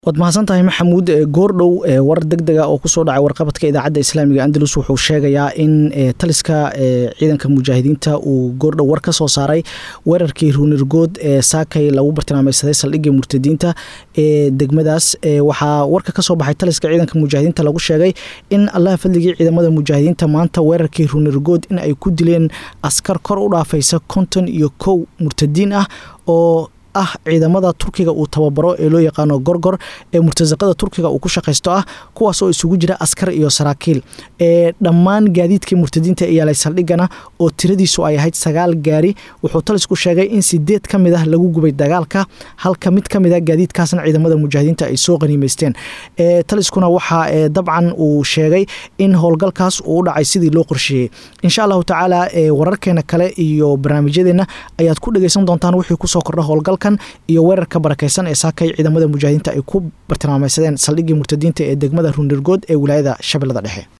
waad mahadsan tahay maxamuud goordhow war deg dega oo kusoo dhacay warqabadka idaacadda islaamiga andalus wuxuu sheegayaa in taliska ciidanka mujaahidiinta uu goordhow war ka soo saaray weerarkii ruunirgood ee saakay lagu bartilmaameysaday saldhigga murtadiinta ee degmadaas waxaa warka kasoo baxay taliska ciidanka mujaahidiinta lagu sheegay in allaha fadligii ciidamada mujaahidiinta maanta weerarkii ruunirgood in ay ku dileen askar kor u dhaafaysa konton iyo kow murtadiin ah oo ah ciidamada turkiga uu tababaro ee loo yaqaano gorgor ee murtasaqada turkiga uu ku shaqaysto ah kuwaas oo isugu jira askar iyo saraakiil ee dhammaan gaadiidkii murtadiinta ee yaalay saldhigana oo tiradiisu ay ahayd sagaal gaari wuxuu talisku sheegay in sideed ka mid ah lagu gubay dagaalka halka mid ka mid a gaadiidkaasna ciidamada mujaahidiinta ay soo qaniimeysteen taliskuna waxaa dabcan uu sheegay in howlgalkaas uu u dhacay sidii loo qorsheeyey insha allahu tacaala wararkeena kale iyo barnaamijyadeena ayaad ku dhegeysan doontaan wixii kusoo kordha howlgal iyo weerarka barakeysan ee saakay ciidamada mujaahidiinta ay ku bartilmaameysadeen saldhiggii murtadiinta ee degmada ruunirgood ee wilaayada shabeellada dhexe